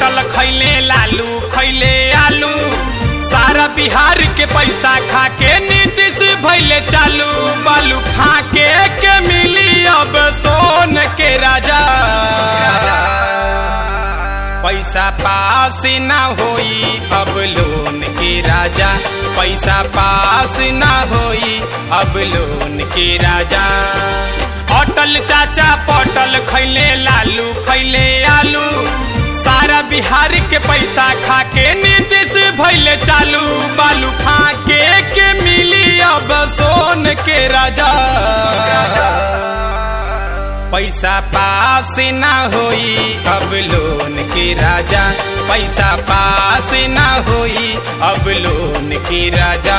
पटल खैले लालू खैले आलू सारा बिहार के पैसा खा के नीतीश भैले चालू बालू फाके के मिली अब सोन के राजा पैसा पास ना होई अब लोन के राजा पैसा पास ना होई अब लोन के राजा अटल चाचा पटल खैले लालू खैले आलू सारा बिहार के पैसा खा के नीतीश भैले चालू बालू फाके के मिली अब सोन के राजा पैसा पास ना होई अब लोन के राजा पैसा पास ना होई अब लोन के राजा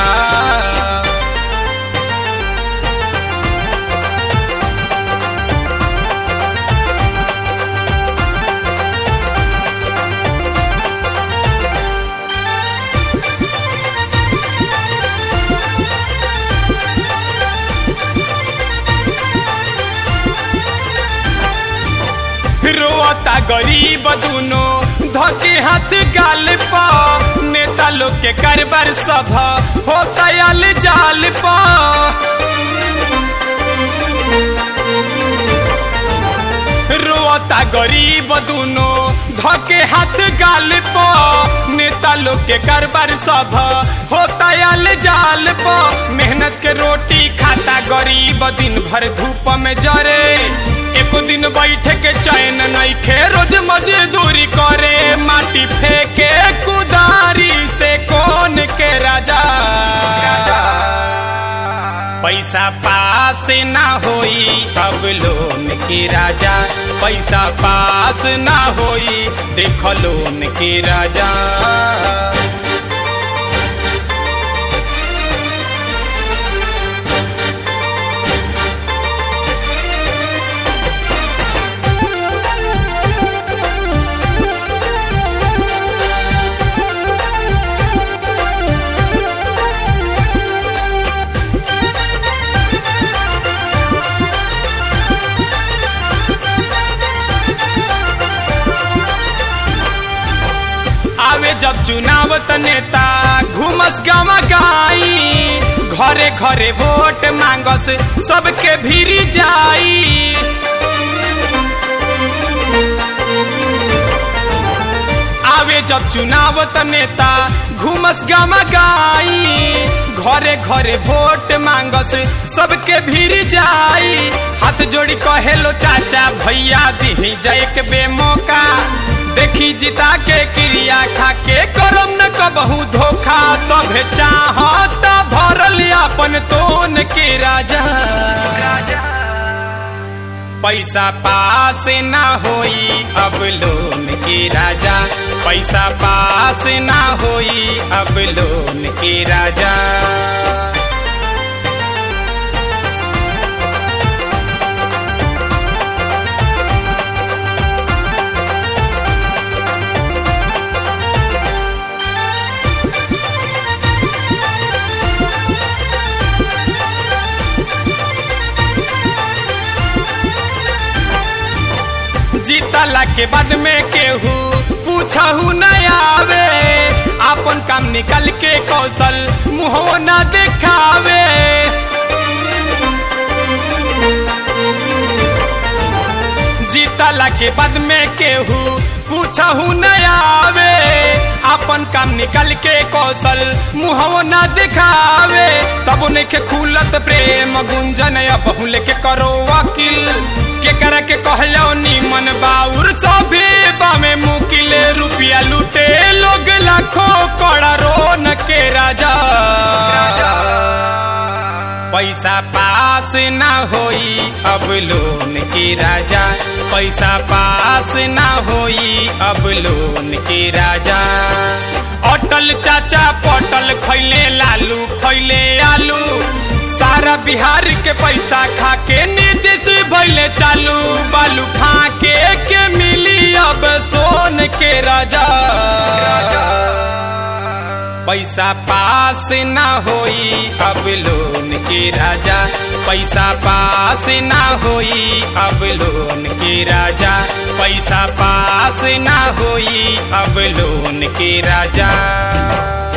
रोता गरीब दुनो धके हाथ गाल पा नेता लोग के कारबार सभा होता आल जाल पा रोता गरीब दुनो धके हाथ गाल पा नेता लोग के कारबार सभा होता आल जाल पा मेहनत के रोटी खाता गरीब दिन भर धूप में जरे एको दिन बैठे के चैन नहीं खे रोज मजदूरी करे माटी फेंके कुदारी से कौन के राजा पैसा पास ना होई अब लोन के राजा पैसा पास ना होई देख लोन के राजा आवे जब चुनाव त नेता घूमस गावा गाई घरे घरे वोट मांगस सबके भीरी जाई आवे जब चुनाव त नेता घूमस गावा गाई घरे घरे वोट मांगस सबके भीरी जाई हाथ जोड़ी कहेलो चाचा भैया दी जाए के बेमौका देखी जिता के क्रिया खा के करम न कबहू धोखा सभे चाहत भरल अपन तोन के राजा पैसा पास ना होई अब लोन के राजा पैसा पास ना होई अब लोन के राजा जीतला के बाद में केहू पूछहू न आवे अपन काम निकल के कौशल मुहो न दिखावे जीतला के बाद में केहू पूछहू न आवे अपन काम निकल के कौशल मुहो न दिखावे तब उन्हें के खुलत प्रेम गुंजन अब लेके करो वकील के कर के कहलो नीमन बाउर सभे बामे मुकिले रुपया लूटे लोग लाखों करोड़ों न के राजा पैसा पास ना होई अब लोन के राजा पैसा पास ना होई अब लोन के राजा अटल चाचा पटल खैले लालू खैले आलू सारा बिहार के पैसा खा के नीतीश भैले चालू बालू फाके के मिली अब सोन के राजा पैसा पास ना होई अब लोन के राजा पैसा पास ना होई अब लोन के राजा पैसा पास ना होई अब लोन के राजा